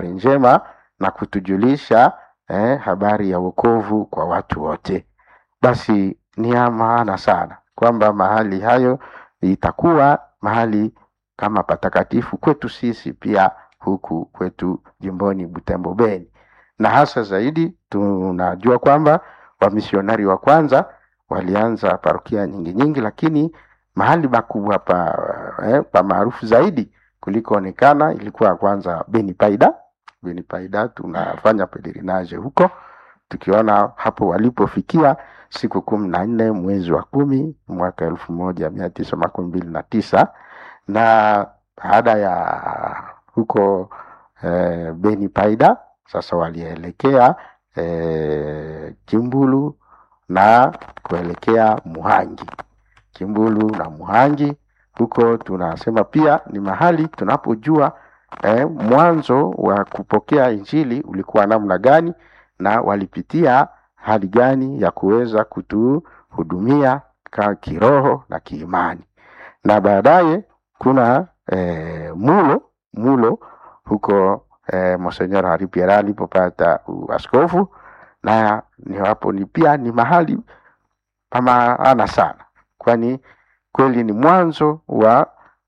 njema na kutujulisha eh, habari ya wokovu kwa watu wote. Basi ni ya maana sana kwamba mahali hayo itakuwa mahali kama patakatifu kwetu sisi pia huku kwetu jimboni Butembo Beni, na hasa zaidi tunajua kwamba wamisionari wa kwanza walianza parokia nyingi nyingi, lakini mahali makubwa pa, eh, pa maarufu zaidi kulikoonekana ilikuwa kwanza Beni Paida. Beni Paida tunafanya pelerinage huko tukiona hapo walipofikia siku kumi na nne mwezi wa kumi mwaka elfu moja mia tisa makumi mbili na tisa na baada ya huko eh, Beni Paida sasa walielekea eh, Kimbulu na kuelekea Muhangi. Kimbulu na Muhangi huko tunasema pia ni mahali tunapojua eh, mwanzo wa kupokea injili ulikuwa namna gani na walipitia hali gani ya kuweza kutuhudumia ka kiroho na kiimani, na baadaye kuna eh, mulo mulo huko eh, Monsenyor Hari Pierre alipopata uaskofu, na ni hapo ni pia ni mahali pa maana sana, kwani kweli ni mwanzo wa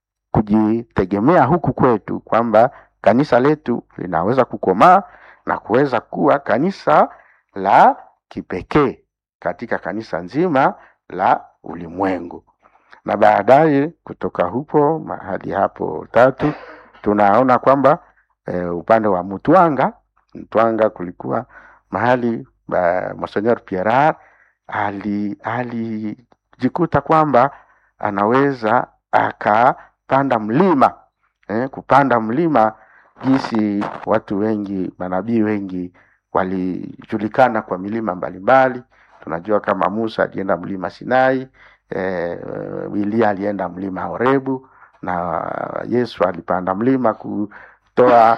kujitegemea huku kwetu, kwamba kanisa letu linaweza kukomaa na kuweza kuwa kanisa la kipekee katika kanisa nzima la ulimwengu. Na baadaye kutoka hupo mahali hapo tatu tunaona kwamba e, upande wa Mutwanga Mtwanga kulikuwa mahali uh, Monseigneur Pierre ali alijikuta kwamba anaweza akapanda mlima eh, kupanda mlima jinsi watu wengi manabii wengi walijulikana kwa milima mbalimbali. Tunajua kama Musa alienda mlima Sinai, eh, Elia alienda mlima Horebu na Yesu alipanda mlima kutoa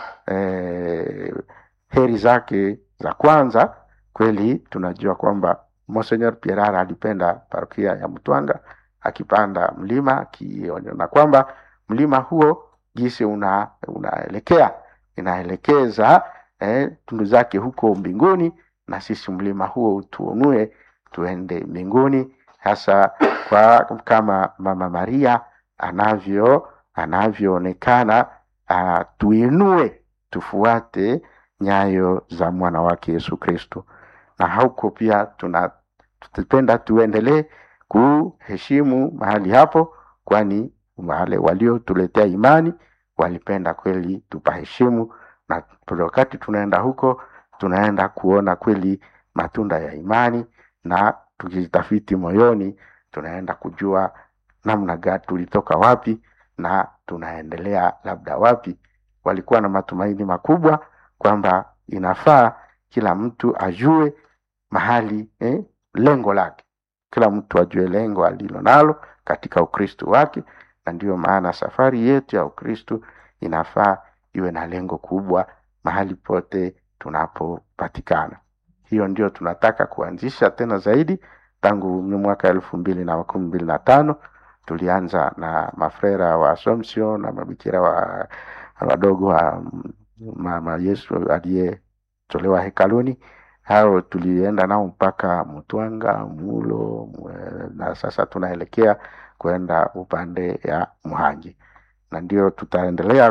eh, heri zake za kwanza. Kweli tunajua kwamba Monseigneur Pierre alipenda parokia ya Mtwanga akipanda mlima akiona kwamba mlima huo jinsi una unaelekea inaelekeza eh, tundu zake huko mbinguni, na sisi mlima huo tuonue tuende mbinguni, hasa kwa kama Mama Maria anavyo anavyoonekana, uh, tuinue tufuate nyayo za mwana wake Yesu Kristo, na huko pia tunapenda tuendelee kuheshimu mahali hapo, kwani wale waliotuletea imani walipenda kweli tupaheshimu, na wakati tunaenda huko tunaenda kuona kweli matunda ya imani, na tukijitafiti moyoni tunaenda kujua namna gani tulitoka wapi na tunaendelea labda wapi. Walikuwa na matumaini makubwa kwamba inafaa kila mtu ajue mahali eh, lengo lake, kila mtu ajue lengo alilo nalo katika Ukristo wake, na ndiyo maana safari yetu ya Ukristo inafaa iwe na lengo kubwa mahali pote tunapopatikana. Hiyo ndio tunataka kuanzisha tena zaidi. Tangu mwaka elfu mbili na makumi mbili na tano tulianza na mafrera wa Assumption na mabikira wa wadogo wa mama Yesu aliyetolewa hekaluni. Hao tulienda nao mpaka Mtwanga, Mulo na sasa tunaelekea kwenda upande ya Muhangi, na ndio tutaendelea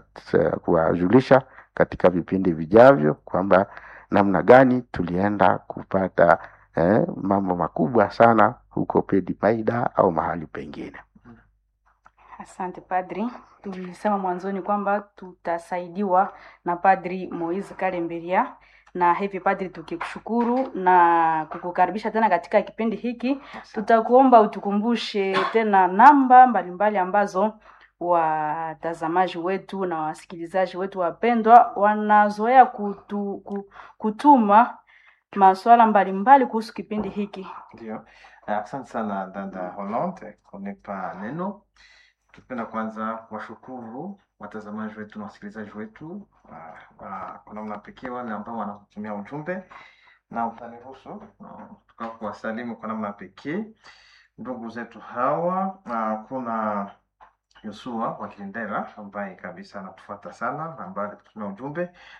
kuwajulisha katika vipindi vijavyo kwamba namna gani tulienda kupata eh, mambo makubwa sana huko Pedi Paida au mahali pengine. Asante padri. Tulisema mwanzoni kwamba tutasaidiwa na Padri Moise Kalemberia, na hivi padri, tukikushukuru na kukukaribisha tena katika kipindi hiki, tutakuomba utukumbushe tena namba mbalimbali mbali ambazo watazamaji wetu na wasikilizaji wetu wapendwa wanazoea kutu, kutuma maswala mbalimbali kuhusu kipindi hiki. Ndio, asante sana dada Hollande kunipa neno. Tupenda kwanza kuwashukuru watazamaji wetu na wasikilizaji wetu kwa namna pekee, wale ambao wanakutumia ujumbe na utaniruhusu tuka kuwasalimu kwa namna pekee ndugu zetu hawa. Kuna Yosua wa Kilindera ambaye kabisa anatufuata sana, ambaye alitutumia ujumbe